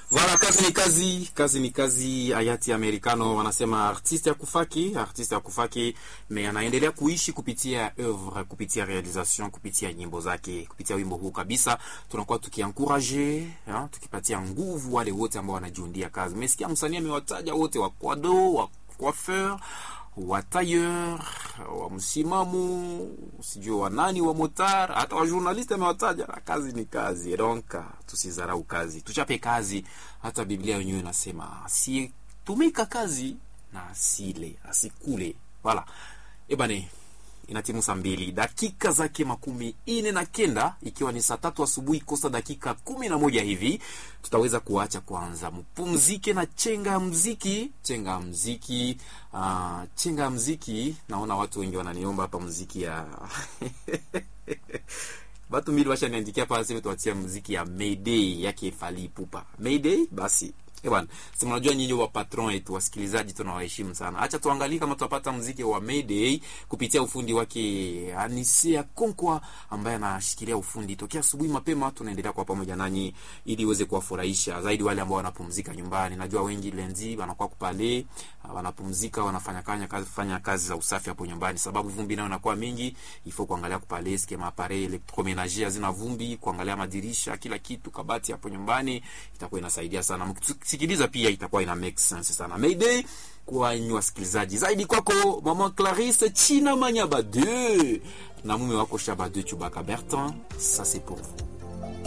Voilà, kazi ni kazi, kazi ni kazi. Hayati Americano wanasema artiste ya kufaki, artiste ya kufaki, me anaendelea kuishi kupitia oeuvre, kupitia realisation, kupitia nyimbo zake, kupitia wimbo huu kabisa. Tunakuwa tukiankuraje, tukipatia nguvu wale wote ambao wanajiundia kazi. Mmesikia msanii amewataja wote, wa kwado, wa coiffeur wa tailleur wa msimamo sijui wa nani wa motar hata wa journaliste amewataja. Kazi ni kazi, donc tusidharau kazi, tuchape kazi. Hata Biblia yenyewe inasema asiyetumika kazi na asile asikule. Wala ebane inatimu saa mbili dakika zake makumi ine na kenda ikiwa ni saa tatu asubuhi kosa dakika kumi na moja hivi tutaweza kuacha kwanza mpumzike na chenga ya mziki chenga ya mziki uh, chenga ya mziki naona watu wengi wananiomba hapa mziki ya batu mbili washaniandikia pale sasa tuachia mziki ya Mayday yake Fally Ipupa Mayday basi Eh bwana, si mnajua nyinyi wa patron wetu wasikilizaji tunawaheshimu sana. Acha tuangalie kama tutapata mziki wa Mayday kupitia ufundi wake Anisia Konkwa ambaye anashikilia ufundi tokea asubuhi mapema. Tunaendelea kwa pamoja nanyi ili iweze kuwafurahisha zaidi wale ambao wanapumzika nyumbani. Najua wengi lenzi wanakuwa kupale, wanapumzika, wanafanya kanya kazi, fanya kazi za usafi hapo nyumbani, sababu vumbi nayo inakuwa mingi. Ifo kuangalia kupale skema appareil electromenager hazina vumbi, kuangalia madirisha, kila kitu, kabati hapo nyumbani itakuwa inasaidia sana sikiliza pia itakuwa ina make sense sana. Mayday kwa nyinyi wasikilizaji, zaidi kwako mama Clarisse China Manyaba 2 na mume wako Shaba 2 Chubaka Bertrand, ça c'est pour vous.